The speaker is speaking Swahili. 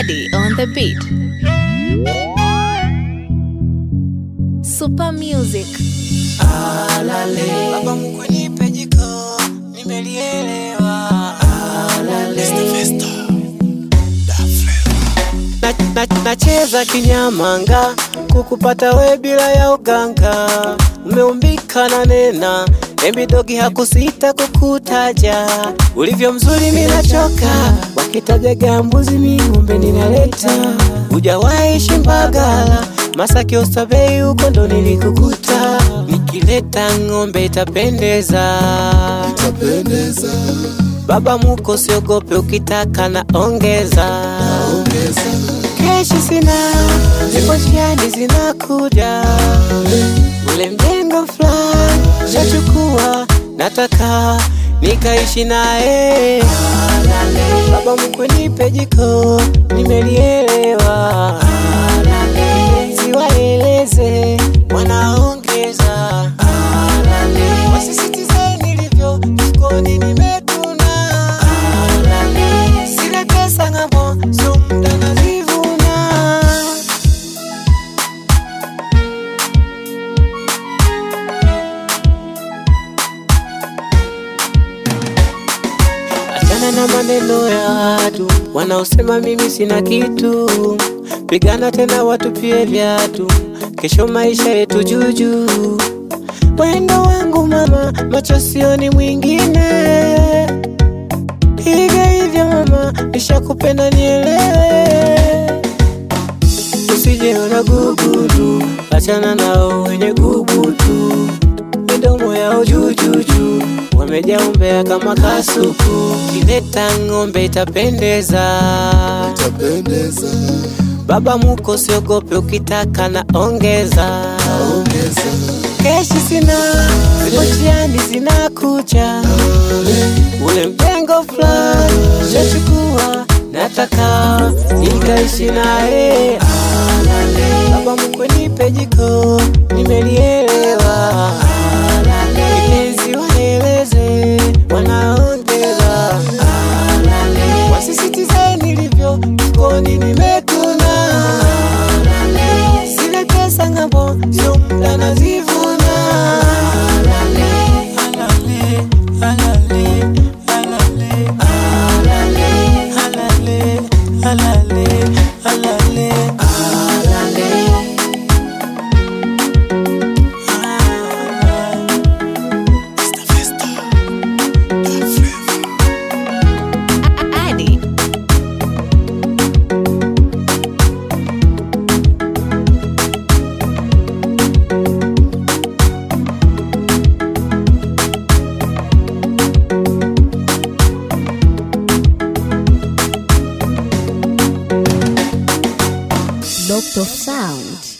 Addy on the beat. Super music. Baba mkwe nipe jiko, nimelielewa. Na- na- Nacheza kinyamanga kukupata we bila ya uganga, umeumbika na nena embidogi hakusita kukutaja, ulivyo mzuri minachoka, wakitaja gambuzi ming'ombe ninaleta, hujawahi shimbagala Masaki Oysterbay huko ndo nilikukuta, nikileta ng'ombe itapendeza. itapendeza Baba muko siogope, ukitaka na ongeza. ongeza Keshi sina, zipo njiani zinakuja, ule mjengo fulani shachukua, nataka nikaishi naye. Baba mkwe nipe jiko, nimelielewa. Siwaeleze wanaongeza, wasisitize nilivyo jikoni nimetuna, sile pesa ng'ambo, sio muda nazivuna. Achana na maneno ya watu wanaosema mimi sina kitu, pigana tena watupie viatu, kesho maisha yetu juju. Wendo wangu mama, macho sioni mwingine, hivyo hivyo mama, nishakupenda nielewe, usijeona gugudu, achana nao wenye gugudu midomo yao jujuju, wamejaa umbea kama kasuku. Kileta ng'ombe itapendeza, itapendeza baba muko siogope, ukitaka na ongeza. ongeza Keshi sina, zipo njiani zinakuja, ule mjengo fulani shachukua, nataka nikaishi naye. Baba mkwe nipe jiko, nimelielewa. Vipenzi waeleze, wanaongeza, wasisitize nilivyo jikoni nimetuna, zile pesa ng'ambo, sio muda nazivuna. Alale, alale, alale, alale, alale, alale, alale. Addy. Doctor Sound.